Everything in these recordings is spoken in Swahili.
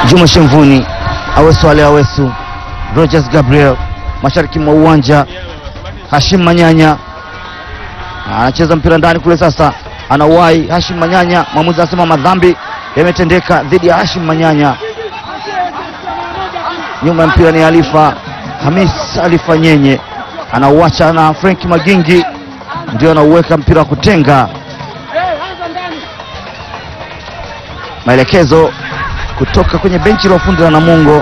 Juma Shemvuni, Awesu Ale Awesu, Rogers Gabriel, mashariki mwa uwanja. Hashim Manyanya anacheza mpira ndani kule, sasa anauwai Hashim Manyanya. Mwamuzi anasema madhambi yametendeka dhidi ya Hashim Manyanya. Nyuma ya mpira ni Alifa Hamis Alifa Nyenye, anauacha na Frank Magingi, ndio anauweka mpira wa kutenga. Maelekezo kutoka kwenye benchi la ufundi la Namungo.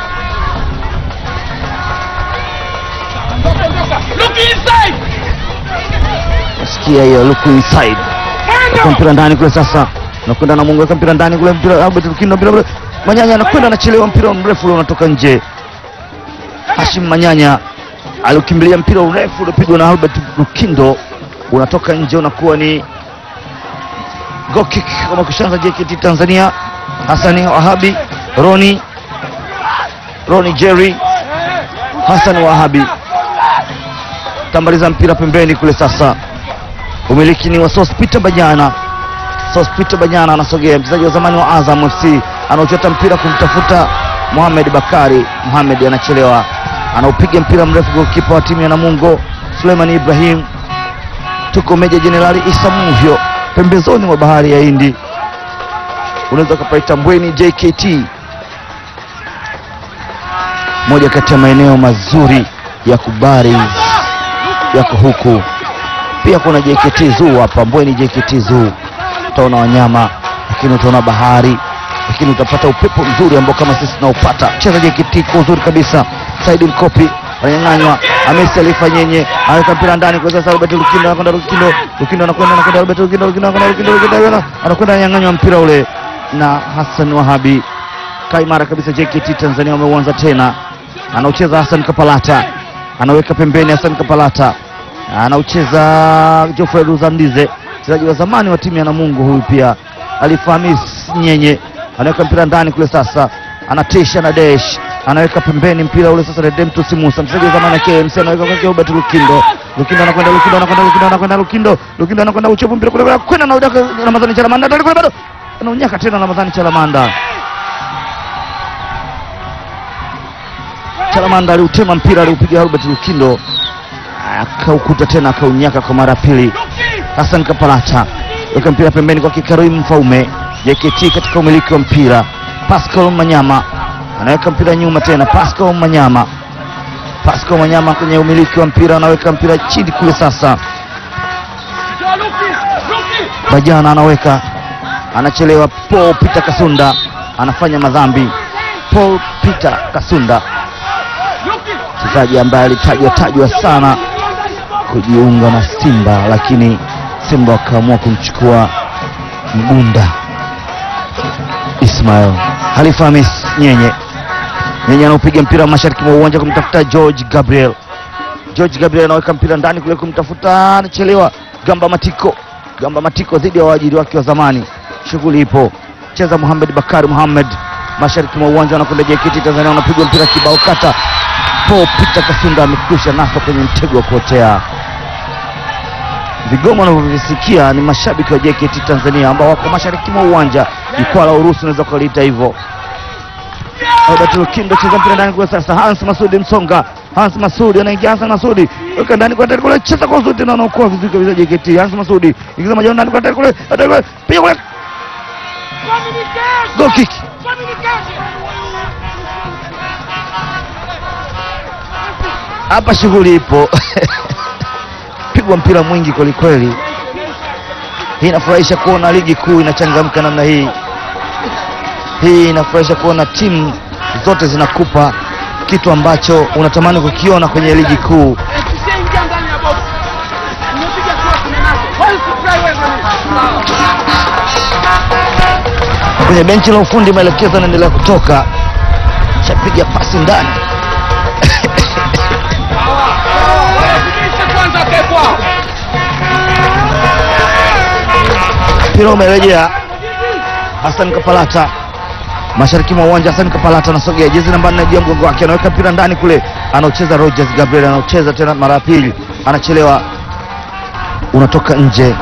Sikia hiyo look inside. Weka mpira ndani kule sasa. Nakwenda Namungo weka mpira ndani kule mpira Albert Lukindo mpira ule. Manyanya anakwenda anachelewa mpira mrefu ule unatoka nje. Hashim Manyanya alikimbilia mpira mrefu uliopigwa na Albert Lukindo unatoka nje unakuwa ni goal kick kama kushanza JKT Tanzania. Hasani Wahabi, Roni Roni Jerry, Hassan Wahabi tambaliza mpira pembeni kule sasa. Umiliki ni wa Sospita Banyana. Sospita Banyana anasogea, mchezaji wa zamani wa Azam FC anaochota mpira kumtafuta Mohamed Bakari. Mohamed anachelewa, anaupiga mpira mrefu golikipa wa timu ya Namungo Suleiman Ibrahim. Tuko Meja Jenerali Isa Muvyo pembezoni mwa bahari ya Hindi, unaweza ukapaita Mbweni JKT, moja kati ya maeneo mazuri ya kubari yako huku. Pia kuna JKT Zoo hapa Mbweni, JKT Zoo utaona wanyama, lakini utaona bahari, lakini utapata upepo mzuri ambao kama sisi tunaupata. Cheza JKT kwa uzuri kabisa. Saidi Mkopi ananyang'anywa, Hamisi Alifa Nyenye anaweka mpira ndani kwa sasa. Robert Lukindo anakwenda, Lukindo Lukindo anakwenda, anakwenda Robert Lukindo, Lukindo anakwenda, Lukindo Lukindo anakwenda, anyang'anywa mpira ule na Hassan Wahabi. Kaimara kabisa JKT Tanzania wameuanza tena, anaucheza Hassan Kapalata, anaweka pembeni Hassan Kapalata anaucheza Geoffrey Ruzandize, mchezaji wa zamani wa timu ya Namungo. Huyu pia Alifahamis Nyenye anaweka mpira ndani kule, sasa anatisha na desh, anaweka pembeni mpira ule sasa. Redemptus Musa, mchezaji wa zamani wa KMC, anaweka kwa Robert Lukindo. Lukindo anakwenda, Lukindo anakwenda, Lukindo anakwenda, Lukindo Lukindo anakwenda, uchovu mpira kule kwenda na udaka Ramadhani Chalamanda, ndio kule bado anaunyaka tena Ramadhani Chalamanda. Chalamanda aliutema mpira, aliupiga Robert Lukindo akaukuta tena akaunyaka kwa mara pili. Hassan Kapalata weka mpira pembeni kwa Kikarim Mfaume. JKT katika umiliki wa mpira. Pascal Manyama anaweka mpira nyuma tena. Pascal Manyama, Pascal Manyama kwenye umiliki wa mpira, anaweka mpira chini kule. Sasa Bajana anaweka, anachelewa. Paul Peter Kasunda anafanya madhambi. Paul Peter Kasunda mchezaji ambaye alitajwa tajwa sana kujiunga na Simba lakini Simba wakaamua kumchukua Mgunda Ismail. Halifa Hamis Nyenye, Nyenye anaupiga mpira mashariki mwa uwanja kumtafuta George Gabriel. George Gabriel anaweka mpira ndani kule kumtafuta, anachelewa. Gamba Matiko, Gamba Matiko dhidi ya waajiri wake wa zamani. Shughuli ipo, cheza Muhammad Bakari Muhammad mashariki mwa uwanja, anakwenda JKT Tanzania, anapigwa mpira kibao kata Paul Peter Kasunda amekwisha nasa kwenye mtego wa kuotea. Vigomo wanavyovisikia ni mashabiki wa JKT Tanzania ambao wako mashariki mwa uwanja, jukwaa la Urusi unaweza kuliita hivyo. Albert Lukindo cheza mpira ndani kwa sasa, Hans Masudi Msonga, Hans Masudi anaingia, Hans Masudi weka ndani kwa ndani kule, cheza kwa uzuri tena, anaokoa vizuri kabisa JKT. Hans Masudi ingiza majani ndani kwa ndani kule, ndani kule, piga kule, goal kick. Hapa shughuli ipo pigwa mpira mwingi kwelikweli. Hii inafurahisha kuona ligi kuu inachangamka namna hii. Hii inafurahisha kuona timu zote zinakupa kitu ambacho unatamani kukiona kwenye ligi kuu. Kwenye benchi la ufundi maelekezo yanaendelea kutoka, chapiga pasi ndani mpira umerejea. Hassan Kapalata mashariki mwa uwanja. Hassan Kapalata anasogea, jezi namba nne juu ya mgongo wake, anaweka mpira ndani kule, anaocheza Rogers Gabriel, anaocheza tena mara ya pili, anachelewa, unatoka nje.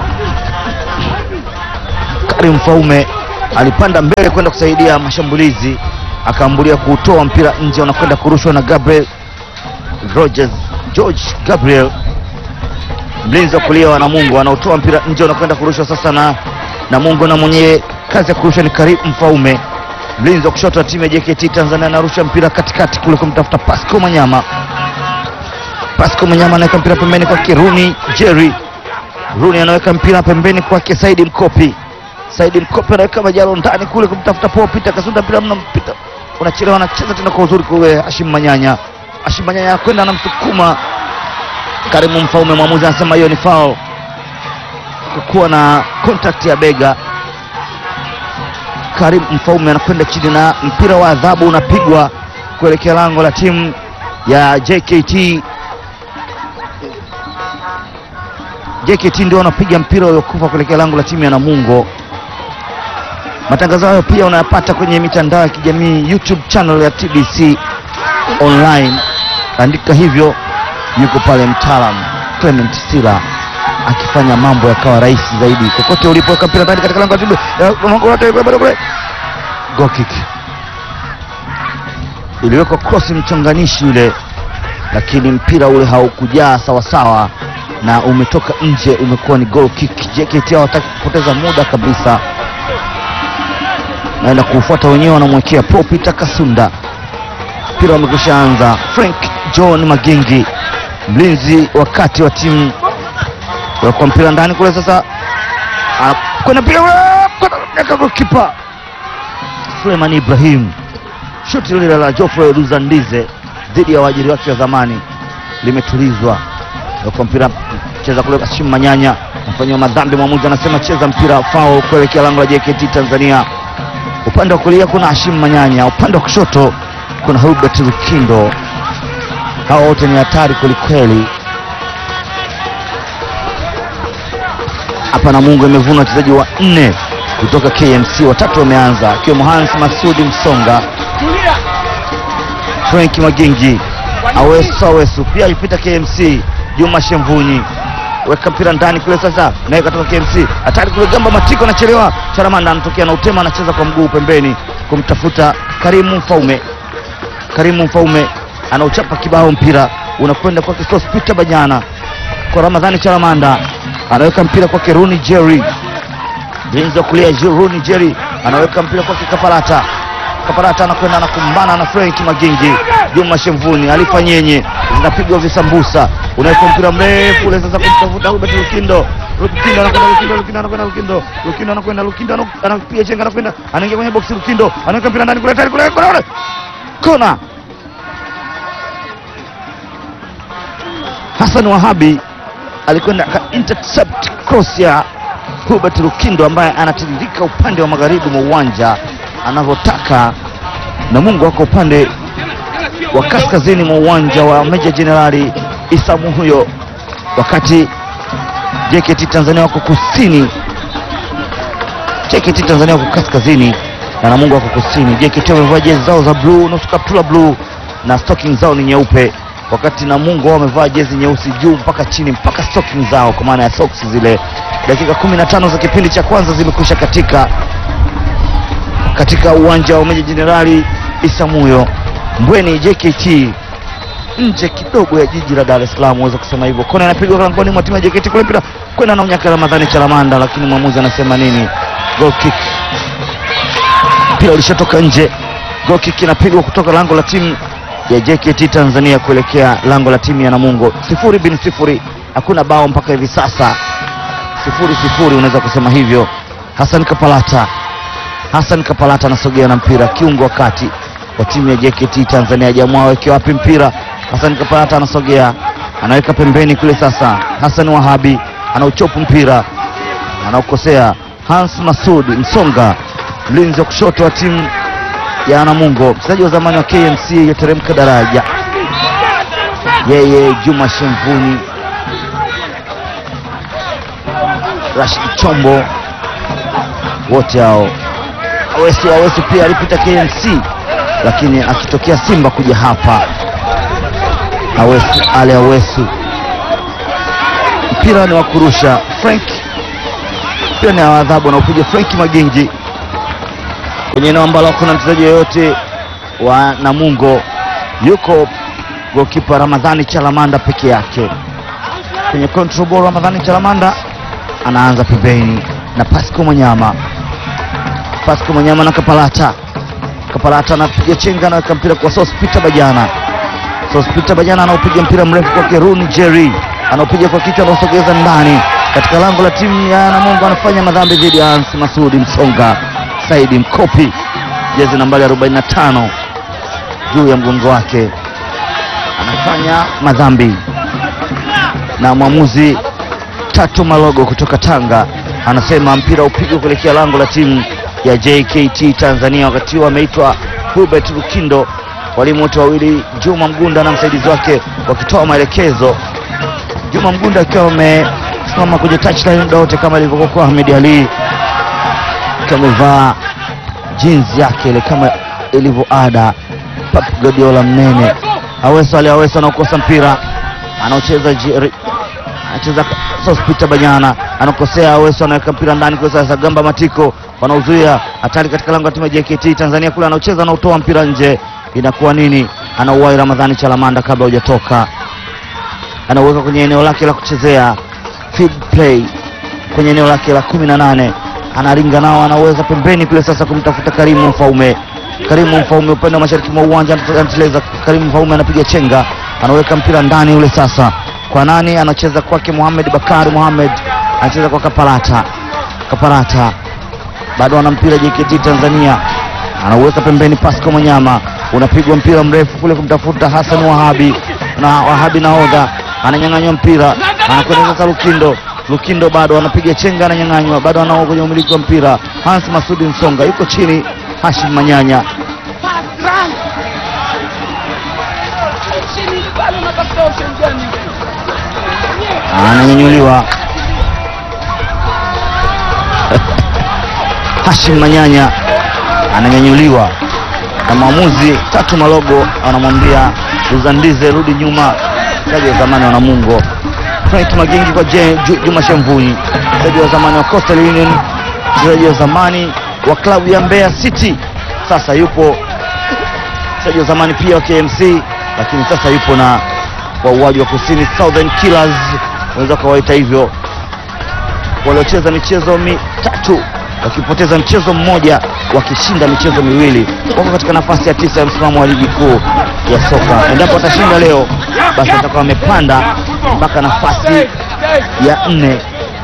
Karim Faume alipanda mbele kwenda kusaidia mashambulizi, akaambulia kuutoa mpira nje, unakwenda kurushwa na Gabriel Rogers, George Gabriel, mlinzi wa kulia wa Namungo, anautoa mpira nje, unakwenda kurushwa sasa na Namungo, na mwenye kazi ya kurusha ni Karim Mfaume, mlinzi wa kushoto wa timu ya JKT Tanzania, anarusha mpira katikati kule kumtafuta Pasco Manyama. Pasco Manyama anaweka mpira pembeni kwake Runi Jerry. Runi anaweka mpira pembeni kwake Saidi Mkopi. Saidi Mkopi anaweka majalo ndani kule kumtafuta Paul Peter Kasunda, mpira mna mpita unachelewa, anacheza tena kwa uzuri kule Hashim Manyanya. Hashim Manyanya anakwenda anamsukuma Karimu Mfaume, mwamuzi anasema hiyo ni foul kwa kuwa na contact ya bega. Karim Mfaume anakwenda chini na mpira wa adhabu unapigwa kuelekea lango la timu ya JKT. JKT ndio wanapiga mpira uliokufa kuelekea lango la timu ya Namungo. Matangazo hayo pia unayapata kwenye mitandao ya kijamii YouTube channel ya TBC online, andika hivyo. Yuko pale mtaalam Clement Sila akifanya mambo yakawa rahisi zaidi. Kokote ulipoweka mpira ndani katika lango la timu ya goal kick, iliwekwa cross mchonganishi yule, lakini mpira ule haukujaa sawasawa na umetoka nje, umekuwa ni goal kick. JKT hawataki kupoteza muda kabisa, naenda kuufuata wenyewe, wanamwekea Paul Peter Kasunda. Mpira umekwisha anza. Frank John Magingi, mlinzi wa kati wa timu kwa mpira ndani kule, sasa kwenda mpira kipa Suleiman Ibrahim, shuti lile la Geoffrey Luzandize dhidi ya waajiri wake wa zamani limetulizwa kwa mpira cheza kule. Hashim Manyanya mfanyiwa madhambi, mwamuzi anasema cheza mpira foul kuelekea lango la JKT Tanzania. Upande wa kulia kuna Hashim Manyanya, upande wa kushoto kuna Hubert Lukindo. Hawa wote ni hatari kwelikweli. Hapa Namungo imevuna wachezaji wa nne kutoka KMC, watatu wameanza akiwemo Hans Masudi Msonga, Frank Magingi, Awesu Awesu pia alipita KMC. Juma Shemvunyi weka mpira ndani kule, sasa naye katoka KMC, hatari kule, Gamba Matiko anachelewa, Charamanda anatokea na utema, anacheza kwa mguu pembeni kumtafuta Karimu Mfaume. Karimu Mfaume anauchapa kibao, mpira unakwenda kwake Sospita Banyana kwa Ramadhani Charamanda anaweka mpira kwake Runi Jerry, mlinzi wa kulia Runi Jerry anaweka mpira kwake Kapalata. Kapalata anakwenda anakumbana na Frank Magingi. Juma Shemvuni alifanyenye zinapigwa visambusa, unaweka mpira mrefu ule sasa kumtafuta Hubert Lukindo. Lukindo anakwenda Lukindo, Lukindo anakwenda Lukindo, Lukindo anakwenda Lukindo, anapiga chenga, anakwenda anaingia kwenye box. Lukindo anaweka mpira ndani kule, tayari kule kule, kona. Hassan Wahabi alikwenda aka intercept cross ya Hubert Lukindo ambaye anatiririka upande wa magharibi mwa uwanja anavyotaka. Namungo wako upande wa kaskazini mwa uwanja wa Meja Jenerali Isamu huyo, wakati JKT Tanzania wako kusini. JKT Tanzania wako kaskazini na Namungo wako kusini. JKT wamevaa jezi zao za bluu, nusu kaptula bluu na stocking zao ni nyeupe wakati Namungo wao wamevaa jezi nyeusi juu mpaka chini mpaka stocking zao kwa maana ya socks zile. Dakika 15 za kipindi cha kwanza zimekwisha katika katika uwanja wa Meja Jenerali Isamuyo Mbweni. JKT nje kidogo ya jiji la Dar es Salaam, uweza kusema hivyo. Kona inapigwa langoni mwa timu ya JKT kule, mpira kwenda na unyaka Ramadhani Chalamanda, lakini mwamuzi anasema nini? Goal kick. Mpira ulishatoka nje. Goal kick inapigwa kutoka lango la timu ya JKT Tanzania kuelekea lango la timu ya Namungo. Sifuri bin sifuri, hakuna bao mpaka hivi sasa, sifuri sifuri, unaweza kusema hivyo. Hassan Kapalata, Hassan Kapalata anasogea na mpira, kiungo wa kati wa timu ya JKT Tanzania. Jamaa aweke wapi mpira? Hassan Kapalata anasogea, anaweka pembeni kule. Sasa Hassan Wahabi anauchopu mpira, anaukosea. Hans Masudi Msonga, mlinzi wa kushoto wa timu ya Namungo, mchezaji wa zamani wa KMC yateremka daraja, yeye Juma Shemvuni, Rashid Chombo, wote hao. Awesu Awesu pia alipita KMC, lakini akitokea Simba kuja hapa. Awesu Ale Awesu, mpira ni wa kurusha. Frank mpira ni wa adhabu, anaupiga Frank Magingi kwenye eneo ambalo hakuna mchezaji yoyote wa Namungo yuko gokipa Ramadhani Chalamanda peke yake kwenye control ball. Ramadhani Chalamanda anaanza pembeni na Pasco Mwanyama, Pasco Mwanyama na Kapalata, Kapalata anapiga chenga, anaweka mpira kwa Sospita Bajana, Sospita Bajana anaupiga mpira mrefu kwa Keruni Jerry, anaupiga kwa kichwa, anausogeza ndani katika lango la timu ya Namungo. Anafanya madhambi dhidi ya Hans Masudi Msonga, Saidi Mkopi, jezi nambari 45 juu ya mgongo wake anafanya madhambi, na mwamuzi Tatu Malogo kutoka Tanga anasema mpira upigwe kuelekea lango la timu ya JKT Tanzania. Wakati huo ameitwa Hubert Lukindo, walimu wote wawili Juma Mgunda na msaidizi wake wakitoa maelekezo. Juma Mgunda akiwa amesimama kwenye touchline muda wote kama ilivyokuwa kwa Ahmed Ali, akiwa amevaa jinsi yake ile kama ilivyo ada. Pep Guardiola mnene Aweso Ali Aweso anaokosa mpira anaocheza Jerry anacheza Sospita Banyana anakosea Aweso anaweka mpira ndani kwa sasa Gamba Matiko wanauzuia hatari katika lango la timu ya JKT Tanzania kule anaocheza anaotoa mpira nje inakuwa nini anauwai Ramadhani Chalamanda kabla hujatoka anauweka kwenye eneo lake la kuchezea feed play kwenye eneo lake la kumi na nane anaringa nao anaweza pembeni kule sasa kumtafuta Karimu Mfaume Karimu Mfaume upande wa mashariki mwa uwanja anateleza. Karimu Mfaume anapiga chenga, anaweka mpira ndani ule sasa kwa nani? Anacheza kwake Mohamed Bakari Mohamed, anacheza kwa Kapalata. Kapalata bado ana mpira JKT Tanzania, anauweka pembeni. Pasco Manyama, unapigwa mpira mrefu kule kumtafuta Hassan Wahabi, na Wahabi nahodha ananyang'anywa mpira, anakwenda sasa Lukindo. Lukindo bado anapiga chenga, ananyang'anywa, bado anao kwenye umiliki wa mpira. Hans Masudi Msonga yuko chini Hashim Manyanya ananyanyuliwa. Hashim Manyanya ananyanyuliwa na mwamuzi Tatu Malogo anamwambia Luzandize, rudi nyuma. Mchezaji wa zamani wa Namungo Frank Magingi kwa Je- Ju- Juma Shemvuni, mchezaji wa zamani wa Coastal Union, mchezaji wa zamani wa klabu ya Mbeya City, sasa yupo mchezaji wa zamani pia wa KMC, lakini sasa yupo na wauaji wa kusini Southern Killers, unaweza ukawaita hivyo, waliocheza michezo mitatu wakipoteza mchezo mmoja, wakishinda michezo miwili, wako katika nafasi ya tisa ya msimamo wa ligi kuu ya soka. Endapo watashinda leo, basi watakuwa wamepanda mpaka nafasi ya nne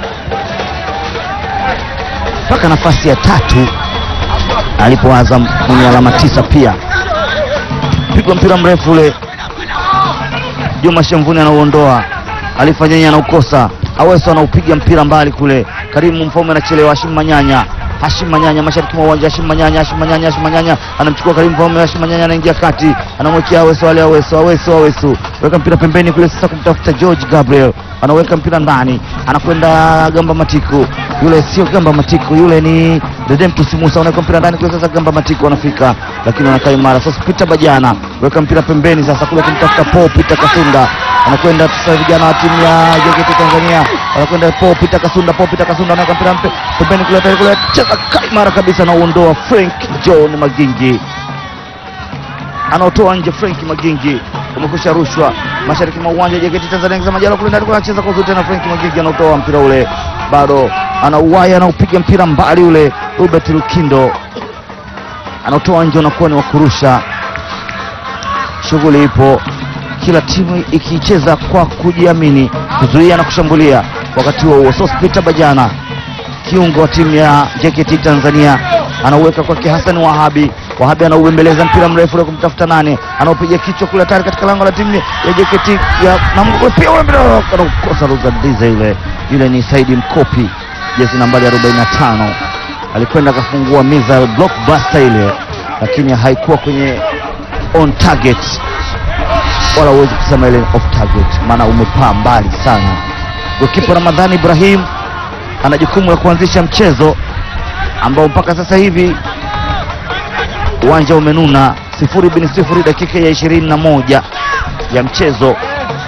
mpaka nafasi ya tatu alipo Azam mwenye alama tisa pia. Pigwa mpira mrefu ule, Juma Shemvuni anauondoa, alifanyanya anaukosa, Aweso anaupiga mpira mbali kule, Karimu Mfaume anachelewa, Hashim Manyanya Hashim Manyanya mashariki mwa uwanja, Hashim Manyanya, Hashim Manyanya, Hashim Manyanya anamchukua Karimu Mfaume, Hashim Manyanya anaingia kati, anamwekea Aweso, ale Aweso, Aweso, Aweso, weka mpira pembeni kule, sasa kumtafuta George Gabriel, anaweka mpira ndani, anakwenda Gamba Matiku, yule sio Gamba Matiku, yule ni Redemptus Musa, anaweka mpira ndani kule, sasa Gamba Matiku anafika, lakini anakaa imara. Sasa Peter Bajana weka mpira pembeni, sasa kule kumtafuta Paul Peter Kasunda, anakwenda sasa, vijana wa timu ya JKT Tanzania wanakwenda Paul Peter Kasunda, Paul Peter Kasunda anaweka mpira mpe- pembeni kule, tayari kule cheza kaimara kabisa, anaondoa Frank John Magingi anaotoa nje Frank Magingi, umekusha rushwa mashariki mwa uwanja JKT Tanzania kisa majalo kule ndani, kuna anacheza kwa uzuri tena. Frank Magingi anautoa mpira ule, bado anauwaya, anaupiga mpira mbali ule. Robert Lukindo anautoa nje, unakuwa ni wa kurusha. Shughuli ipo, kila timu ikicheza kwa kujiamini, kuzuia na kushambulia. Wakati huo huo, Sospita Bajana kiungo wa timu ya JKT Tanzania anauweka kwake Hassan Wahabi. Wahabi anaubembeleza mpira mrefu ule kumtafuta nane, anaupiga kichwa kule hatari katika lango la timu ya JKT ya Namungo, pia ule mpira anaukosa Luzandize. Yule yule ni Saidi Mkopi, jezi nambari 45, alikwenda akafungua missile blockbuster ile, lakini haikuwa kwenye on target, wala huwezi kusema ile off target, maana umepaa mbali sana. Gokipa Ramadhani Ibrahim ana jukumu la kuanzisha mchezo ambao mpaka sasa hivi uwanja umenuna sifuri bin sifuri, dakika ya ishirini na moja ya mchezo.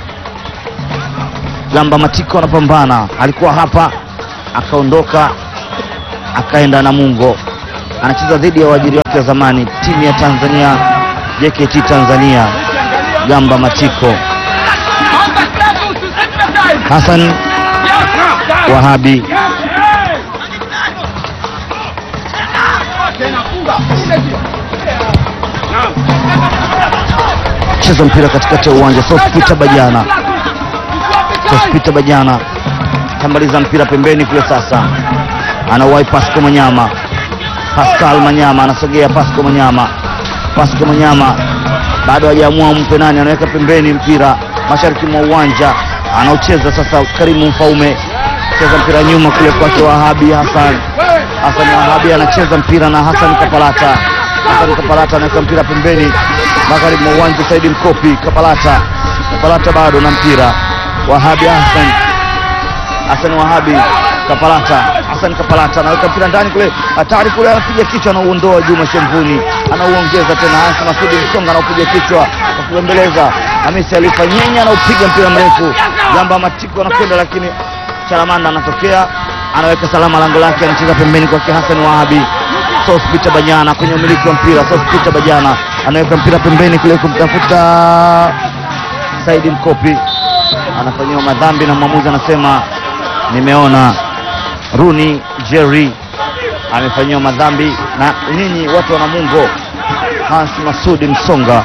Gamba Matiko anapambana, alikuwa hapa akaondoka akaenda Namungo, anacheza dhidi ya waajiri wake wa zamani timu ya Tanzania JKT Tanzania Gamba Matiko Hassan Wahabi cheza mpira katikati ya uwanja Sospita Bajana Sospita Bajana tambaliza mpira pembeni kule sasa anawahi Pasco Manyama Pascal Manyama anasogea Pasco Manyama Pasco Manyama bado hajaamua mpe nani anaweka pembeni mpira mashariki mwa uwanja anaocheza sasa Karimu Mfaume cheza mpira nyuma kule kwake Wahabi Hassan Hassan Wahabi anacheza mpira na Hassan Kapalata Hassan Kapalata anaweka mpira pembeni magharibi mwa uwanja Saidi Mkopi Kapalata Kapalata bado na mpira Wahabi Hassan Hassan Wahabi Kapalata Hassan Kapalata anaweka mpira ndani kule hatari kule anapiga kichwa anauondoa Juma Shemvuni anauongeza tena Hassan Masudi Msonga anaupiga kichwa kwa kubembeleza Hamisi Alifa Nyenya anaupiga mpira mrefu Gamba Matiko anakwenda lakini Chalamanda anatokea anaweka salama lango lake anacheza pembeni kwake Hassan Wahabi Sospita Bajana kwenye umiliki wa mpira Sospita Bajana anaweka mpira pembeni kule kumtafuta Saidi Mkopi anafanyiwa madhambi na mwamuzi anasema nimeona Runi Jerry amefanyiwa madhambi na nyinyi watu wa Namungo. Hans Masudi Msonga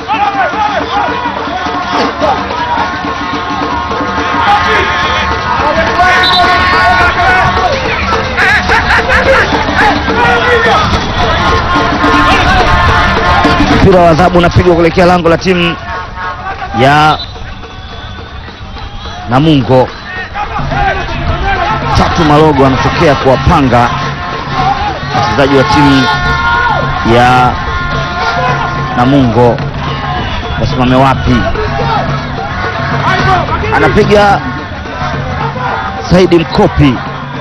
mpira wa adhabu unapigwa kuelekea lango la timu ya Namungo. Tatu Malogo anatokea kuwapanga wachezaji wa timu ya Namungo wasimame wapi. Anapiga Saidi Mkopi,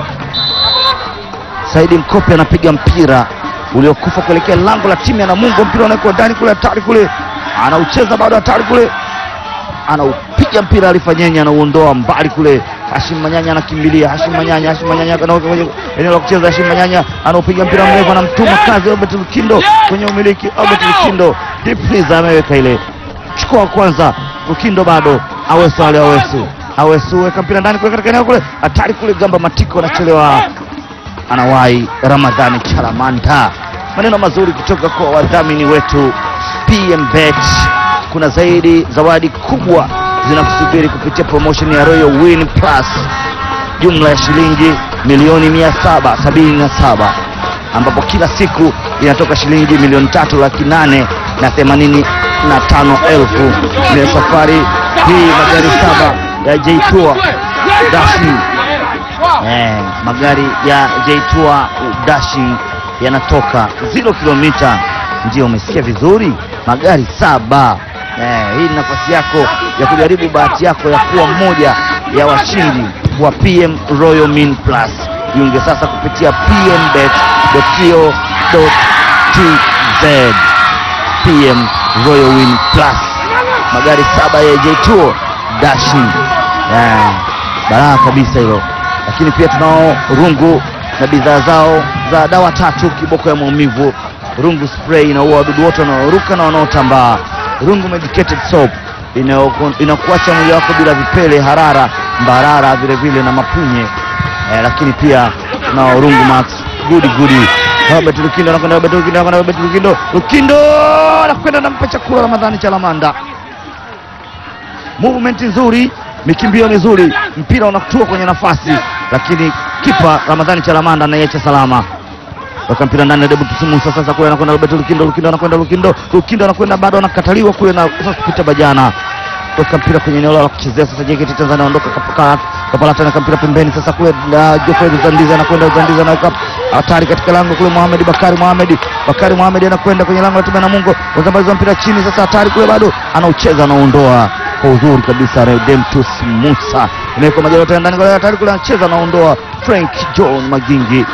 Saidi Mkopi anapiga mpira uliokufa kuelekea lango la timu ya Namungo. Mpira unawekwa ndani kule, hatari kule, anaucheza bado, hatari kule, anaupiga mpira Alifanyenya, anauondoa mbali kule. Hashim Manyanya anakimbilia, Hashim Manyanya, Hashim Manyanya anaweka kwenye eneo la kucheza. Hashim Manyanya anaupiga mpira mrefu, anamtuma kazi Albert Lukindo kwenye umiliki. Albert Lukindo deep freeze ameweka ile, chukua wa kwanza. Lukindo bado, Awesu ale Awesu, Awesu weka mpira ndani kule katika eneo kule, hatari kule. Gamba Matiko anachelewa anawahi Ramadhani Chalamanda. Maneno mazuri kutoka kwa wadhamini wetu PM Bet. Kuna zaidi zawadi kubwa zinakusubiri kupitia promotion ya Royal Win Plus, jumla ya shilingi milioni mia saba sabini na saba ambapo kila siku inatoka shilingi milioni tatu laki nane na themanini na tano elfu. Ni safari hii magari saba ya J-Tour Dashing Eh, magari ya J-Tour Dashing yanatoka 0 kilomita. Ndio, umesikia vizuri, magari saba. Eh, hii ni nafasi yako ya kujaribu bahati yako ya kuwa mmoja ya washindi wa PM Royal Min Plus. Jiunge sasa kupitia pmbet.co.tz. PM Royal Win Plus, magari saba ya J-Tour Dashing. Eh, baraka kabisa hilo lakini pia tunao rungu na bidhaa zao za dawa tatu kiboko ya maumivu. Rungu spray inaua wadudu wote wanaoruka na wanaotambaa. Rungu medicated soap inakuacha mwili wako bila vipele, harara, mbarara, vile vile na mapunye eh, lakini pia tunao rungu max gudi gudi. Robert Lukindo anakwenda, Robert Lukindo anakwenda, Robert Lukindo, Lukindo anakwenda nampa chakula Ramadhani Chalamanda. Movement nzuri mikimbio mizuri, mpira unatua kwenye nafasi, lakini kipa Ramadhani Chalamanda anaiacha salama. Weka mpira ndani ya Debu Musa, sasa kule anakwenda Robert Lukindo, Lukindo anakwenda Lukindo, Lukindo anakwenda bado anakataliwa kule na Sospeter Bajana. Weka mpira kwenye eneo la kuchezea sasa, JKT Tanzania anaondoka Kapalata na mpira pembeni sasa kule na Geoffrey Zandiza anakwenda Zandiza anaweka hatari katika lango kule, Mohamed Bakari Mohamed Bakari Mohamed anakwenda kwenye lango la timu ya Namungo, wazambazi wa mpira chini sasa, hatari kule bado anaucheza anaondoa kwa uzuri kabisa Redemptus Musa imewekwa majalo tena ndani hatari kule anacheza anaondoa Frank John Magingi.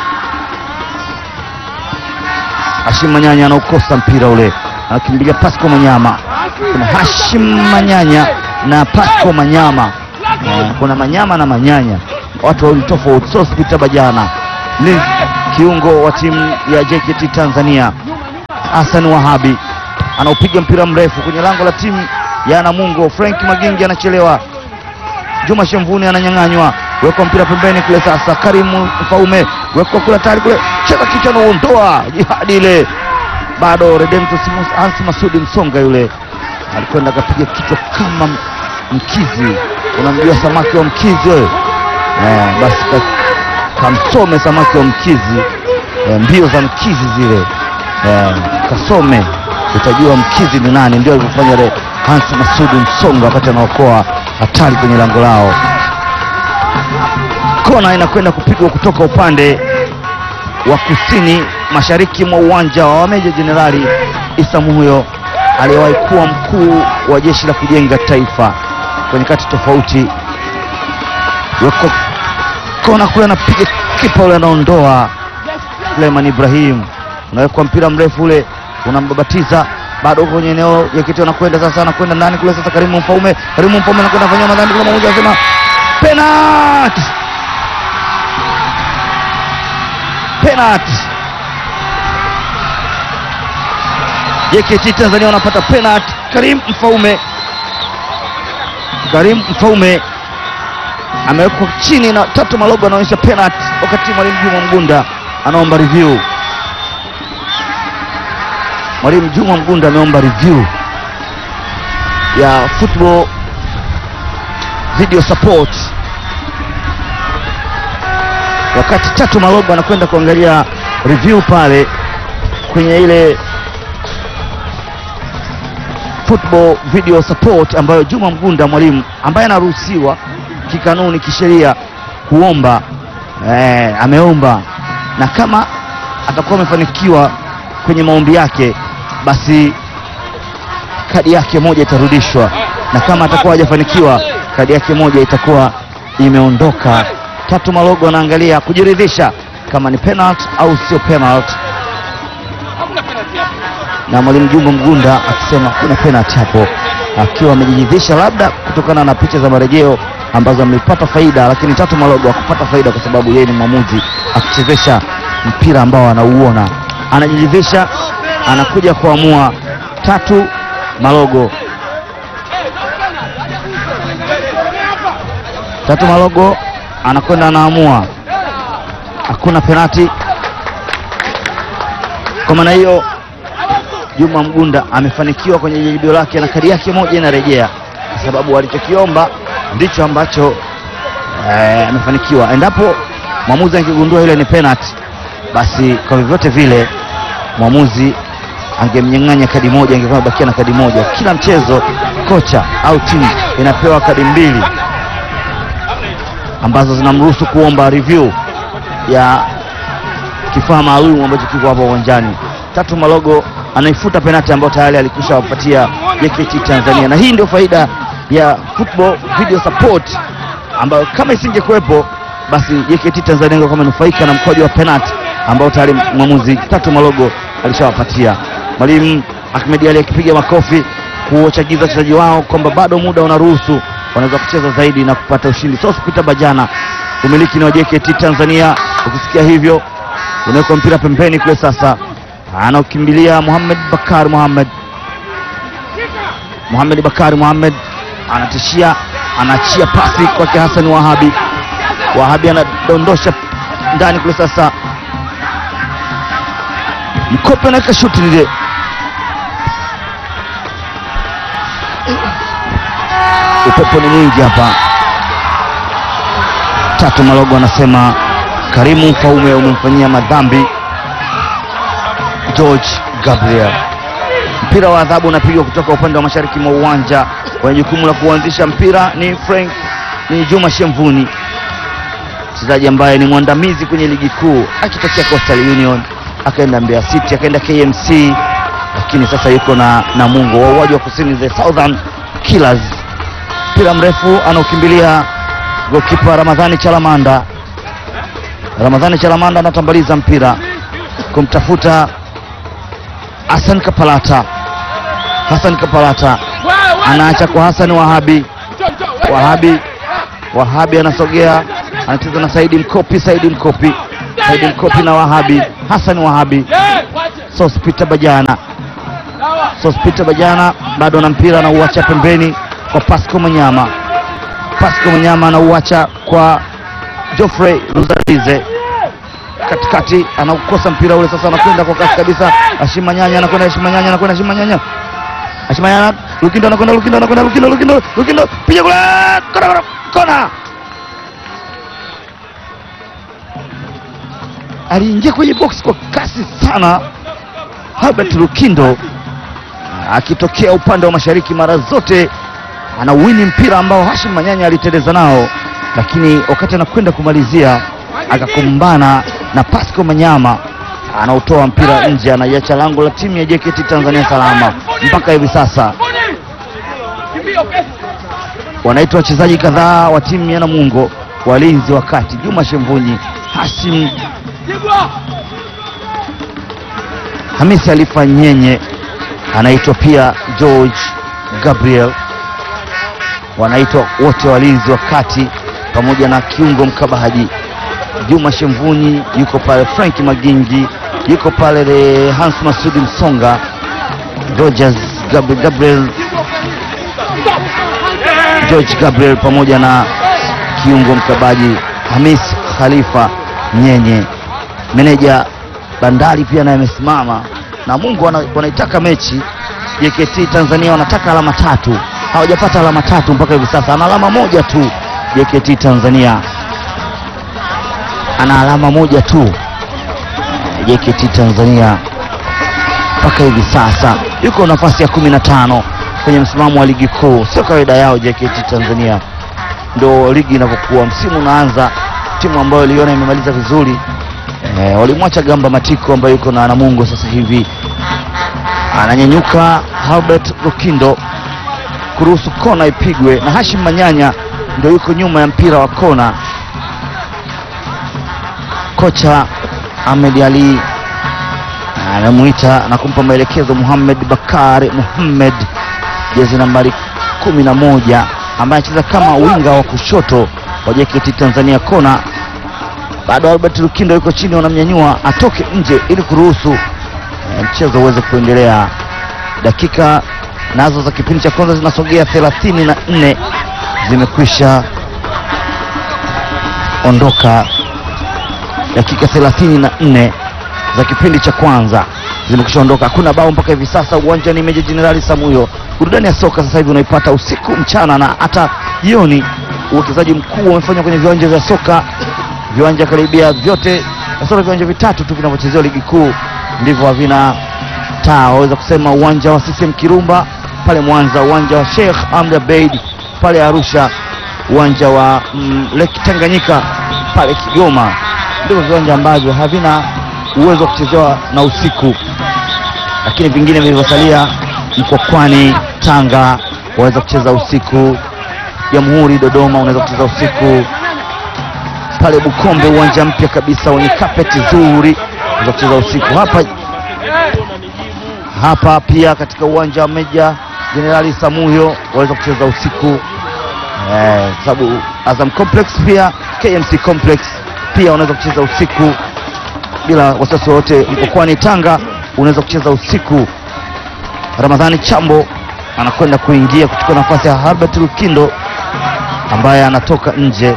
Hashim Manyanya anaukosa mpira ule, anakimbilia Pasco Manyama. Kuna Hashim Manyanya na Pasco Manyama, kuna Manyama na Manyanya, watu wawili tofauti. Sospita Bajana ni kiungo wa timu ya JKT Tanzania. Hassan Wahabi anaupiga mpira mrefu kwenye lango la timu ya Namungo. Frank Magingi anachelewa, Juma Shemvuni ananyang'anywa, wekwa mpira pembeni kule. Sasa Karimu Mfaume wekwa kule tayari kule, cheza kichwa, anaondoa jihadi ile, bado Redemptus Hansi Masudi Msonga yule alikwenda akapiga kichwa kama m- mkizi. Unamjua samaki wa mkizi wewe? Eh, basi ka- kamsome samaki wa mkizi eh, mbio za mkizi zile eh, kasome utajua mkizi ni nani. Ndio alivyofanya ile Hansi Masudi Msonga wakati anaokoa hatari kwenye lango lao. Kona inakwenda kupigwa kutoka upande wa kusini mashariki mwa uwanja wa Meja Jenerali Isa Muhyo aliyewahi kuwa mkuu wa jeshi la kujenga taifa kwenye kati tofauti. Weko kona kule, anapiga kipa ule, anaondoa Suleiman Ibrahim, unawekwa mpira mrefu ule, unambabatiza bado uko kwenye eneo ya kiti, anakwenda sasa, anakwenda ndani kule sasa. Karimu Mfaume, Karimu Mfaume anakwenda kufanyia madhambi kule, mmoja anasema penalty, penalty. JKT Tanzania wanapata penalty. Karim Mfaume, Karim Mfaume amewekwa chini na Tatu Malogo anaonyesha penalty, wakati mwalimu Juma Mgunda anaomba review. Mwalimu Juma Mgunda ameomba review ya football video support, wakati Tatu Malogo anakwenda kuangalia review pale kwenye ile football video support ambayo Juma Mgunda mwalimu ambaye anaruhusiwa kikanuni kisheria kuomba eh, ameomba na kama atakuwa amefanikiwa kwenye maombi yake, basi kadi yake moja itarudishwa, na kama atakuwa hajafanikiwa, kadi yake moja itakuwa imeondoka. Tatu Malogo anaangalia kujiridhisha kama ni penalty au sio penalty, na mwalimu Juma Mgunda akisema kuna penalty hapo, akiwa amejiridhisha labda kutokana na picha za marejeo ambazo amepata faida, lakini Tatu Malogo hakupata faida kwa sababu yeye ni mwamuzi akichezesha mpira ambao anauona, anajiridhisha, anakuja kuamua. Tatu Malogo, Tatu Malogo anakwenda anaamua, hakuna penati. Kwa maana hiyo Juma Mgunda amefanikiwa kwenye jaribio lake na kadi yake moja inarejea, kwa sababu alichokiomba ndicho ambacho eh, amefanikiwa. Endapo mwamuzi angegundua ile ni penalty, basi kwa vyovyote vile mwamuzi angemnyang'anya kadi moja, angekuwa amebakia na kadi moja. Kila mchezo kocha au timu inapewa kadi mbili ambazo zinamruhusu kuomba review ya kifaa maalum ambacho kiko hapo uwanjani. Tatu Malogo anaifuta penati ambayo tayari alikwisha wapatia JKT Tanzania, na hii ndio faida ya football video support ambayo kama isingekuwepo basi JKT Tanzania ingekuwa amenufaika na mkwaju wa penati ambao tayari mwamuzi Tatu Malogo alishawapatia. Mwalimu Ahmed Ali akipiga makofi kuwachagiza wachezaji wao kwamba bado muda unaruhusu, wanaweza kucheza zaidi na kupata ushindi. Sospeter Bajana, umiliki ni wa JKT Tanzania. Ukisikia hivyo, unaweka mpira pembeni kule, sasa anaokimbilia Muhammad Bakar Muhammad Muhammad Bakari Muhammad anatishia, anaachia pasi kwake Hassan Wahabi. Wahabi anadondosha ndani kule, sasa Mkope anaweka shuti lile, upepo ni mwingi hapa. Tatu Malogo anasema Karimu Mfaume umemfanyia madhambi George Gabriel. Mpira wa adhabu unapigwa kutoka upande wa mashariki mwa uwanja. Wenye jukumu la kuanzisha mpira ni Frank ni Juma Shemvuni, mchezaji ambaye ni mwandamizi kwenye ligi kuu akitokea Coastal Union, akaenda Mbeya City, akaenda KMC, lakini sasa yuko na Namungo, wauaji wa kusini the Southern Killers. Mpira mrefu anaokimbilia gokipa Ramadhani Chalamanda. Ramadhani Chalamanda anatambaliza mpira kumtafuta Hassan Kapalata. Hassan Kapalata anaacha kwa Hassan Wahabi. Wahabi Wahabi anasogea anacheza na Saidi Mkopi. Saidi Mkopi, Saidi Mkopi na Wahabi. Hassan Wahabi, Sospeter Bajana Sospita Bajana bado na mpira anauacha pembeni kwa Pasco Manyama. Pasco Manyama anauacha kwa Geoffrey Luzalize katikati, anaukosa mpira ule sasa, anakwenda kwa kasi kabisa. Ashima Nyanya anakwenda, Ashima Nyanya anakwenda, Ashima Nyanya, Ashima Nyanya, Lukindo anakwenda, Lukindo anakwenda, Lukindo, Lukindo, Lukindo, piga kule, kona, kona, kona. Aliingia kwenye box kwa kasi sana Herbert Lukindo akitokea upande wa mashariki mara zote anauwini mpira ambao Hashim Manyanya aliteleza nao, lakini wakati anakwenda kumalizia akakumbana na Pasco Manyama anaotoa mpira nje, anaiacha lango la timu ya JKT Tanzania salama. Mpaka hivi sasa wanaitwa wachezaji kadhaa wa timu ya Namungo, walinzi wa kati, Juma Shemvunyi, Hashim Hamisi Alifa Nyenye, anaitwa pia George Gabriel, wanaitwa wote walinzi wa kati pamoja na kiungo mkabaji Juma Shemvunyi yuko pale, Frank Magingi yuko pale, le Hans Masudi Msonga, Rogers Gabriel, Gabriel George Gabriel pamoja na kiungo mkabaji Hamis Khalifa Nyenye. Meneja Bandari pia naye amesimama na Mungu wana- wanaitaka mechi. JKT Tanzania wanataka alama tatu, hawajapata alama tatu mpaka hivi sasa, ana alama moja tu. JKT Tanzania ana alama moja tu. JKT Tanzania mpaka hivi sasa yuko nafasi ya kumi na tano kwenye msimamo wa ligi kuu. Sio kawaida yao JKT Tanzania, ndo ligi inavyokuwa. Msimu unaanza, timu ambayo iliona imemaliza vizuri e, walimwacha Gamba Matiko ambayo yuko na Namungo sasa hivi ananyanyuka Albert Lukindo kuruhusu kona ipigwe na Hashim Manyanya ndio yuko nyuma ya mpira wa kona. Kocha Ahmed Ali anamuita na kumpa maelekezo Muhammad Bakari Muhammad, jezi nambari kumi na moja ambaye anacheza kama winga wa kushoto wa JKT Tanzania. Kona bado Albert Lukindo yuko chini, wanamnyanyua atoke nje ili kuruhusu eh, mchezo uweze kuendelea. Dakika nazo za kipindi cha kwanza zinasogea thelathini na nne zimekwisha ondoka. Dakika thelathini na nne za kipindi cha kwanza zimekwisha ondoka, hakuna bao mpaka hivi sasa. Uwanja ni Meja Jenerali Samuyo. Burudani ya soka sasa hivi unaipata usiku, mchana na hata jioni. Uwekezaji mkuu umefanywa kwenye viwanja vya soka, viwanja karibia vyote, kasoro viwanja vitatu tu vinavyochezewa ligi kuu ndivyo havina taa. Waweza kusema uwanja wa CCM Kirumba pale Mwanza, uwanja wa Sheikh Amri Abeid pale Arusha, uwanja wa mm, Lake Tanganyika pale Kigoma, ndivyo viwanja ambavyo havina uwezo wa kuchezewa na usiku, lakini vingine vilivyosalia Mkokwani, Tanga waweza kucheza usiku, Jamhuri Dodoma unaweza kucheza usiku, pale Bukombe uwanja mpya kabisa wenye kapeti zuri unaweza kucheza usiku. Hapa hapa pia katika uwanja wa Meja Jenerali Samuyo waweza kucheza usiku eh, sababu Azam Complex pia KMC Complex pia unaweza kucheza usiku bila wasiwasi wowote. Mkokwani Tanga unaweza kucheza usiku. Ramadhani Chambo anakwenda kuingia kuchukua nafasi ya Herbert Lukindo ambaye anatoka nje,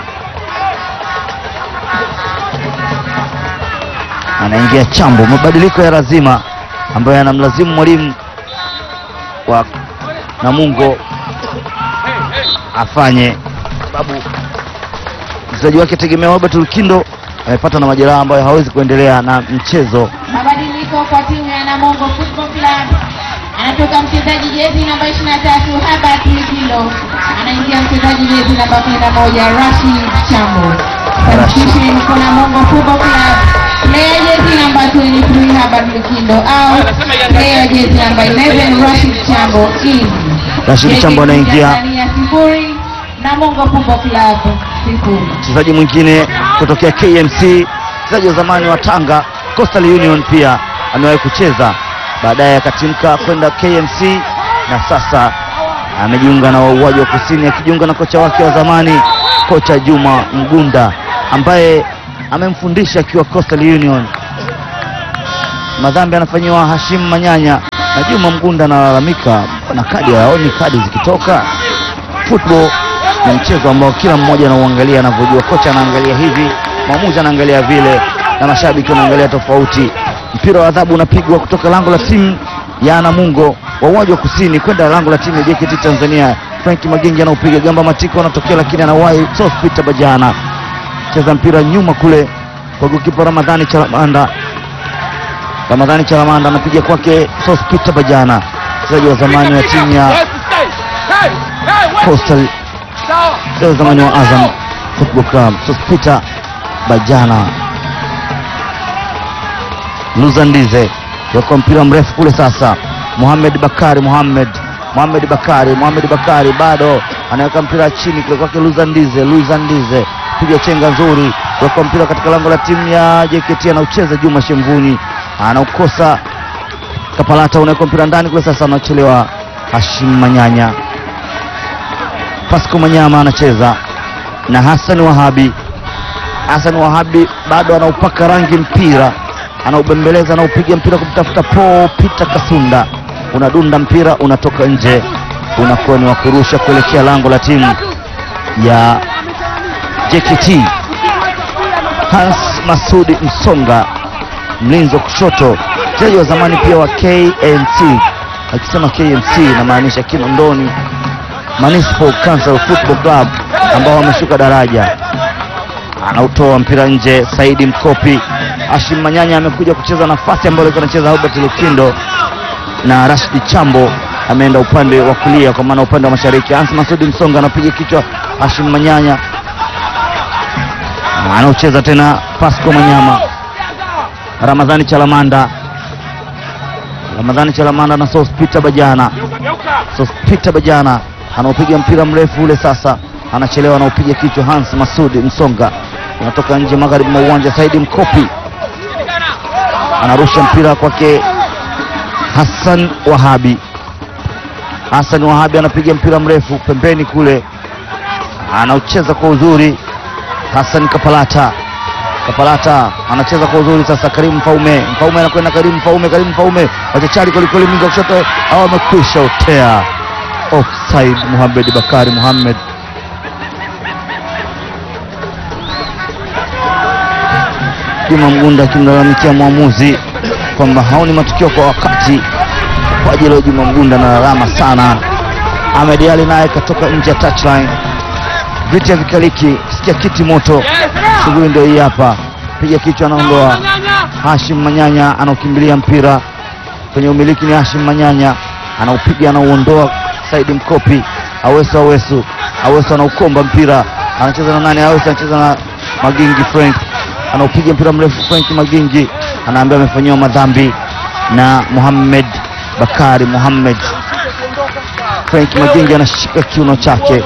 anaingia Chambo. Mabadiliko ya lazima ambayo yanamlazimu mwalimu wa Namungo afanye, sababu mchezaji wake tegemea Herbert Lukindo amepata na majeraha ambayo hawezi kuendelea na mchezo. Mabadiliko kwa timu ya Namungo Football Club. Anatoka mchezaji jezi namba 23 Herbert Lukindo, anaingia mchezaji jezi namba 11 Rashid Chambo. Substitution kwa Namungo Football Club. Player jezi namba 23 Herbert Lukindo out. Player jezi namba 11 Rashid Chambo in. Rashid Chambo anaingia. Tanzania sifuri, Namungo Football Club sifuri. Mchezaji mwingine kutokea KMC, mchezaji wa zamani wa Tanga Coastal Union, pia amewahi kucheza, baadaye akatimka kwenda KMC na sasa amejiunga na wauaji wa kusini, akijiunga na kocha wake wa zamani kocha Juma Mgunda ambaye amemfundisha akiwa Coastal Union. Madhambi anafanyiwa Hashim Manyanya, na Juma Mgunda analalamika na kadi hayaoni kadi zikitoka. Football ni mchezo ambao kila mmoja anauangalia anavyojua. Kocha anaangalia hivi, mwamuzi anaangalia vile, na mashabiki wanaangalia tofauti. Mpira wa adhabu unapigwa kutoka lango la timu ya Namungo wa uwanja wa kusini kwenda lango la timu ya JKT Tanzania. Frank Magengi anaupiga, Gamba Matiko anatokea, lakini anawahi Sospita Bajana cheza mpira nyuma kule kwa gokipa Ramadhani Chalamanda. Ramadhani Chalamanda anapiga kwake Sospita Bajana, mchezaji wa zamani wa timu ya Coastal, mchezaji wa zamani wa Azam Football Club. Sospita Bajana Luzandize weka mpira mrefu kule sasa. Mohamed Bakari Mohamed Mohamed Bakari Mohamed Bakari bado anaweka mpira chini kule kwake Luzandize Luzandize piga chenga nzuri, weka mpira katika lango la timu ya JKT, anaucheza Juma Shemvuni anaukosa. Kapalata unaweka mpira ndani kule sasa, anachelewa Hashim Manyanya. Pasco Manyama anacheza na Hassan Wahabi. Hassan Wahabi bado anaupaka rangi mpira anaubembeleza anaupiga mpira kumtafuta Paul Peter Kasunda, unadunda mpira unatoka nje, unakuwa ni wa kurusha kuelekea lango la timu ya JKT. Hans Masudi Msonga, mlinzi wa kushoto, mchezaji wa zamani pia wa KNC. Akisema KNC inamaanisha Kinondoni Municipal Council Football Club ambao wameshuka daraja anautoa mpira nje. Saidi Mkopi, Hashim Manyanya amekuja kucheza nafasi ambayo alikuwa anacheza Albert Lukindo, na Rashid Chambo ameenda upande wa kulia, kwa maana upande wa mashariki. Hans Masudi Msonga anapiga kichwa, Hashim Manyanya anaocheza tena, Pasco Manyama, Ramadhani Chalamanda, Ramadhani Chalamanda na Sospita Bajana, Sospita Bajana anaopiga mpira mrefu ule sasa anachelewa anaupiga kichwa. Hans Masudi Msonga unatoka nje magharibi mwa uwanja. Saidi Mkopi anarusha mpira kwake Hassan Wahabi. Hassan Wahabi anapiga mpira mrefu pembeni kule, anaucheza kwa uzuri. Hassan Kapalata, Kapalata anacheza kwa uzuri sasa. Karimu Mfaume, Mfaume anakwenda Karimu Mfaume, Karimu Mfaume wachachari kwelikweli, mingi wa kushoto au amekwisha utea offside. Muhamed Bakari Muhamed Juma Mgunda akimlalamikia mwamuzi kwamba haoni matukio kwa wakati. Kwa ajili ya Juma Mgunda analalama sana. Ahmed Ali naye katoka nje ya touchline. Viti ya vikaliki, sikia kiti moto. Shughuli ndio hii hapa, piga kichwa, anaondoa. Hashim Manyanya anaukimbilia mpira kwenye umiliki, ni Hashim Manyanya anaupiga, anauondoa. Saidi Mkopi, Awesu Awesu Awesu anaukomba mpira, anacheza na nani? Awesu anacheza na Magingi Frank anaupiga mpira mrefu. Frank Magingi anaambia amefanyiwa madhambi na Muhammad Bakari Muhammad. Frank Magingi anashika kiuno chake.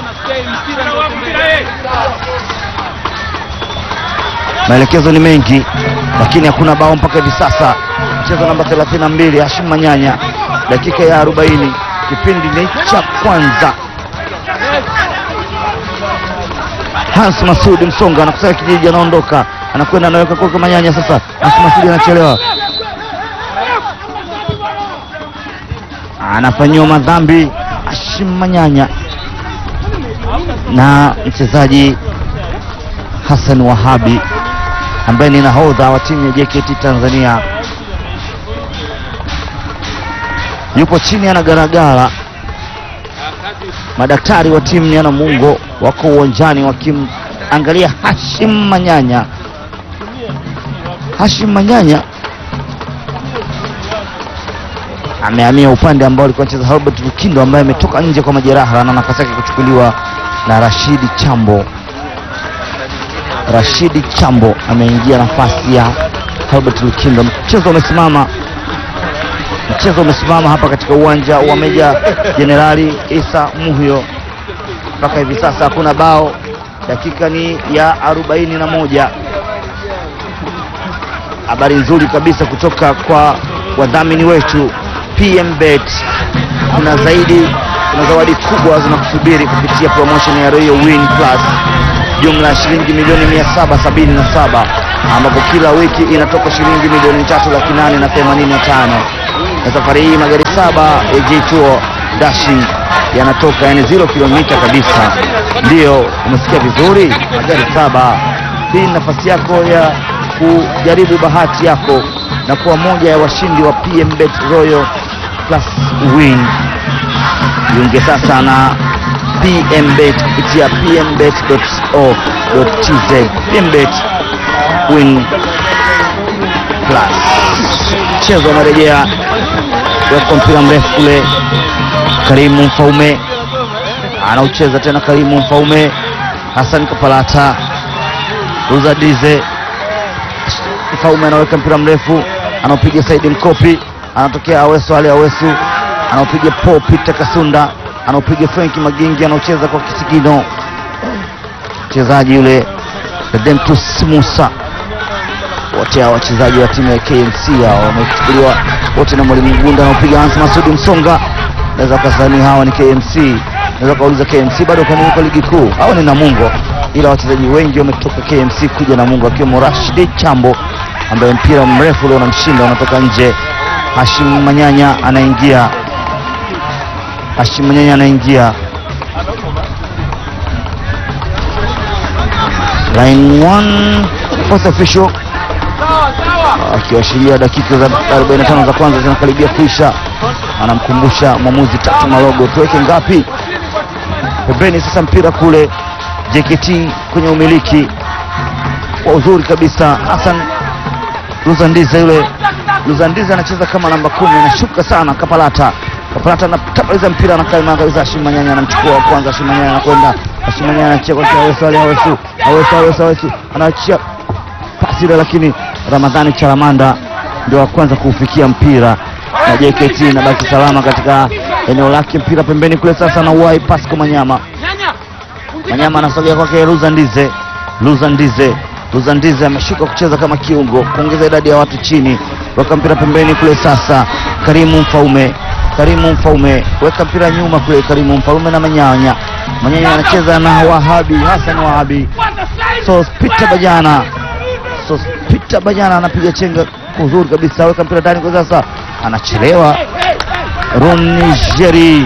Maelekezo ni mengi, lakini hakuna bao mpaka hivi sasa. Mchezo namba 32, Hashim Manyanya, dakika ya 40, kipindi ni cha kwanza. Hans Masudi Msonga anakusanya kijiji, anaondoka anakwenda anaweka kwa Manyanya. Sasa Hans Masudi anachelewa, anafanyiwa madhambi Hashim Manyanya na mchezaji Hassan Wahabi ambaye ni nahodha wa timu ya JKT Tanzania, yupo chini anagaragara. Madaktari wa timu ya Namungo wako uwanjani wakimwangalia Hashim Manyanya. Hashim Manyanya amehamia upande ambao alikuwa anacheza Albert Lukindo ambaye ametoka nje kwa majeraha na nafasi yake kuchukuliwa na Rashidi Chambo. Rashidi Chambo ameingia nafasi ya Albert Lukindo. Mchezo umesimama, mchezo umesimama hapa katika uwanja wa Meja Jenerali Isa Muhyo. Mpaka hivi sasa hakuna bao, dakika ni ya arobaini na moja. Habari nzuri kabisa kutoka kwa wadhamini wetu PMBet. Kuna zaidi, kuna zawadi kubwa zinakusubiri kupitia promotion ya Royal Win Plus jumla ya shilingi milioni 777 ambapo kila wiki inatoka shilingi milioni tatu laki nane na themanini na tano. na safari hii magari saba ya J2 Dashing yanatoka, yani zero kilomita kabisa. Ndiyo, umesikia vizuri, magari saba. Hii ni nafasi yako ya kujaribu bahati yako na kuwa moja ya washindi wa PMBet Royal Plus Win. Jiunge sasa na PMBet kupitia pmbet.co.tz. PMBet Win Plus. Mchezo umerejea, weka mpira mrefu kule, Karimu Mfaume anaucheza tena, Karimu Mfaume, Hassan Kapalata, Ruzadize Mfaume anaweka mpira mrefu, anaupiga Saidi Mkopi, anatokea Awesu Ali Awesu, anaupiga Paul Peter Kasunda, anaupiga Frenki Magingi, anaucheza kwa kisigino mchezaji yule Redemptus Musa. Wote hao wachezaji wa timu ya KMC hao wamechukuliwa wote na mwalimu Mgunda, anaopiga Hans Masudi Msonga. Naweza kasani hawa ni KMC, naweza kauliza KMC bado kwa nini kwa ligi kuu? Hao ni Namungo, ila wachezaji wengi wametoka KMC kuja Namungo, akiwemo Rashid Chambo ambaye mpira mrefu ule unamshinda unatoka nje. Hashim Manyanya anaingia, Hashim Manyanya anaingia line 1 fourth official akiashiria dakika za 45 za kwanza zinakaribia kuisha, anamkumbusha mwamuzi Tatu Malogo tuweke ngapi pembeni. Sasa mpira kule JKT kwenye umiliki kwa uzuri kabisa. Hassan Luzandiza yule Luzandiza anacheza kama namba kumi, anashuka sana. Kapalata Kapalata anatapaliza mpira anakaa kabisa. Hashim Manyanya anamchukua wa kwanza. Hashim Manyanya anakwenda, Hashim Manyanya anachia kwa Awesu Ali Awesu Awesu Awesu Awesu anaachia pasi ile, lakini Ramadhani Charamanda ndio wa kwanza kuufikia mpira na JKT inabaki salama katika eneo lake. Mpira pembeni kule sasa na uwai Pasco Manyama Manyama anasogea kwake Luzandize Luzandize Luzandize ameshuka kucheza kama kiungo kuongeza idadi ya watu chini, weka mpira pembeni kule sasa. Karimu Mfaume Karimu Mfaume weka mpira nyuma kule, Karimu Mfaume na Manyanya Manyanya anacheza na Wahabi Hassan Wahabi Sospita Bajana Sospita Bajana anapiga chenga kwa uzuri kabisa, weka mpira ndani kwa sasa, anachelewa Runijeri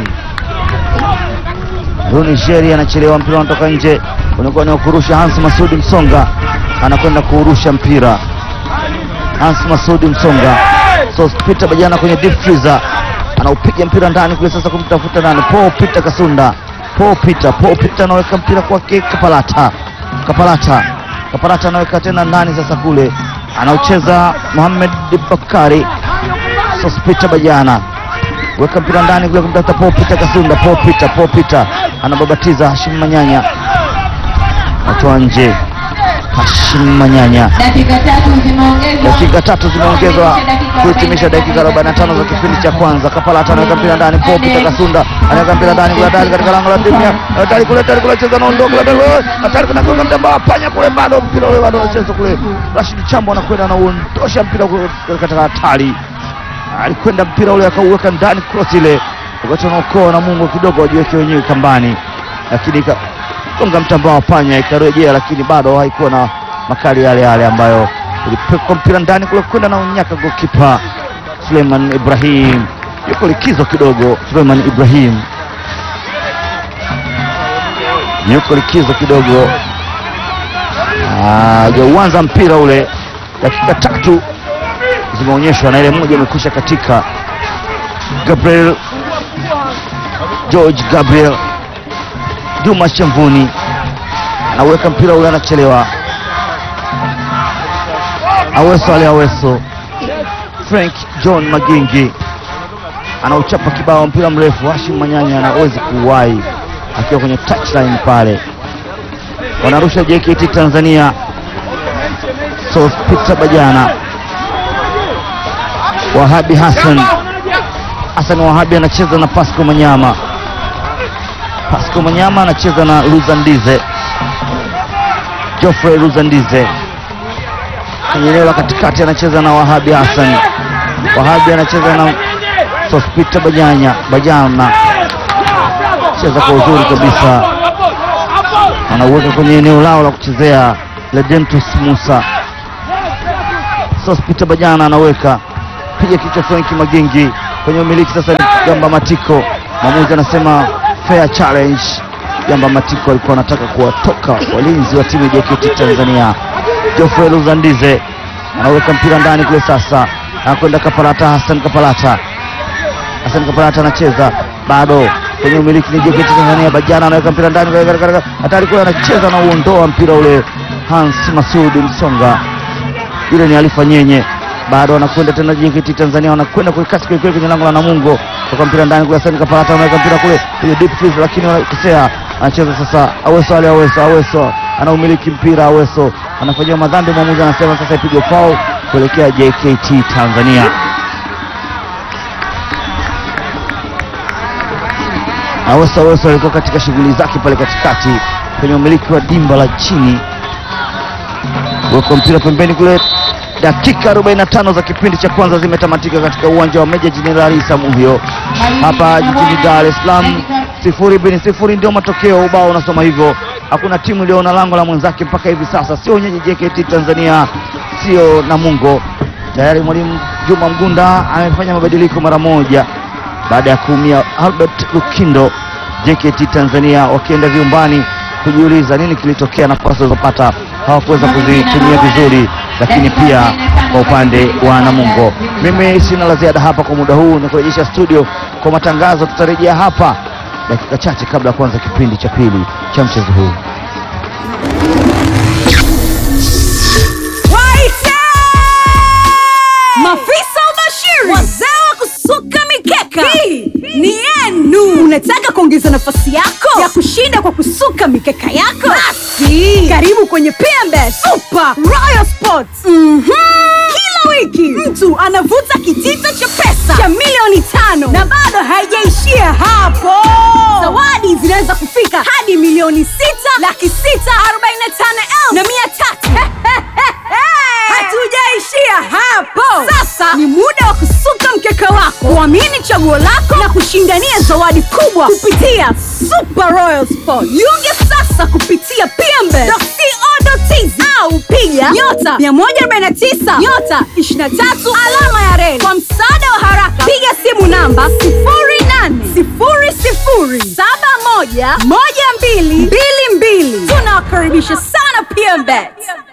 Runijeri anachelewa, mpira unatoka nje, unakuwa ni wa kurusha. Hans Masudi Msonga anakwenda kuurusha mpira, Hans Masudi Msonga Sospita Bajana kwenye deep freezer anaupiga mpira ndani kule sasa, kumtafuta nani? Paul Peter Kasunda Paul Peter Paul Peter anaweka mpira kwake Kapalata Kapalata Kapalata anaweka tena ndani sasa, kule anaucheza Mohamed Bakari Sospita Bajana weka mpira ndani kule kumtafuta Paul Peter Kasunda Paul Peter Paul Peter anababatiza Hashim Manyanya atoa nje Hashim Manyanya Dakika tatu zimeongezwa. dakika tatu zimeongezwa Dakika kuhitimisha dakika 45 za kipindi cha kwanza. Kapalata anaweka mpira ndani, Paul Peter Kasunda anaweka mpira ndani kule hatari katika lango la timu ya hatari kule hatari kule cheza naondoka kule hatari kule hatari kuna gonga mtamba panya kule bado mpira ule bado unacheza kule. Rashid Chambo anakwenda anaondosha mpira kule katika hatari. Alikwenda mpira ule akauweka ndani cross ile. Wakati wanaokoa na Mungu kidogo wajiweke wenyewe kambani. Lakini ika- gonga mtambaa wa panya ikarejea, lakini bado haikuwa na makali yale yale ambayo ulipekwa mpira ndani kule kwenda na unyaka gokipa Suleiman Ibrahim yuko likizo kidogo. Suleiman Ibrahim yuko likizo kidogo, hajauanza mpira ule. Dakika tatu zimeonyeshwa na ile moja imekwisha katika. Gabriel George Gabriel Juma Chamvuni anaweka mpira ule, anachelewa. Aweso ale Aweso, Frank John Magingi anauchapa kibao, mpira mrefu. Hashim Manyanya anawezi kuwahi akiwa kwenye touchline pale, wanarusha JKT Tanzania. Sospita Bajana, Wahabi Hassan Hassan Wahabi anacheza na Pasco Manyama. Pasco Manyama anacheza na Luzandize, Geoffrey Luzandize kwenye eneo la katikati anacheza na Wahabi Hassan. Wahabi anacheza na Sospita Bajanya Bajana, cheza kwa uzuri kabisa, anauweka kwenye eneo lao la kuchezea. Ledentus Musa, Sospita Bajana anaweka piga kichwa Frenki Magingi kwenye umiliki sasa ni Gamba Matiko. Mwamuzi anasema fair challenge. Gamba Matiko alikuwa anataka kuwatoka walinzi wa timu ya JKT Tanzania. Geoffrey Luzandize anaweka mpira ndani kule, sasa anakwenda Kapalata, Hassan Kapalata Hassan Kapalata anacheza bado kwenye umiliki ni JKT Tanzania. Bajana anaweka mpira ndani hatari kule, anacheza na uondoa mpira ule Hans Masudi Msonga, yule ni Alifa Nyenye, bado anakwenda tena JKT Tanzania, wanakwenda kwa kasi kweli kweli kwenye lango la Namungo, toka mpira ndani kule. Hassan Kapalata anaweka mpira kule kwenye deep field, lakini wanakosea. Anacheza sasa Aweso, ale Aweso, Aweso anaumiliki mpira, Aweso anafanyiwa madhambi, mwamuzi anasema sasa ipigwe foul kuelekea JKT Tanzania. Aweso Aweso alikuwa katika shughuli zake pale katikati kwenye umiliki wa dimba la chini, weka mpira pembeni kule. Dakika 45 za kipindi cha kwanza zimetamatika katika uwanja wa Meja Jenerali Samuhyo hapa jijini Dar es Salaam. Sifuri bin sifuri ndio matokeo, ubao unasoma hivyo. Hakuna timu iliyoona lango la mwenzake mpaka hivi sasa, sio wenyeji JKT Tanzania, sio Namungo. Tayari mwalimu Juma Mgunda amefanya mabadiliko mara moja baada ya kuumia Albert Lukindo. JKT Tanzania wakienda vyumbani kujiuliza nini kilitokea, nafasi walizopata hawakuweza kuzitumia vizuri, lakini pia kwa upande wa Namungo. Mimi sina la ziada hapa kwa muda huu, ni kurejesha studio kwa matangazo. Tutarejea hapa dakika chache kabla ya kuanza kipindi cha pili cha mchezo huu. Waite! Mafisa ubashiri, wazee wa kusuka mikeka, hii ni yenu. Unataka kuongeza nafasi yako ya kushinda kwa kusuka mikeka yako? Basi karibu kwenye PMBet Super Royal Sports. Mhm. Kila wiki mtu anavuta kitita cha pesa cha milioni tano na bado haijaishia hapo. Zawadi zinaweza kufika hadi milioni sita laki sita arobaini na tano elfu na mia tatu. Hatujaishia hapo. Sasa ni muda wa kusuka mkeka wako, kuamini chaguo lako na kushindania zawadi kubwa kupitia Super Royal Sport. Jiunge sasa kupitia pmbet.co.tz au piga nyota 149 nyota 23 alama ya reli. Kwa msaada wa haraka, piga simu namba 0800711222. Tunawakaribisha sana PMBet.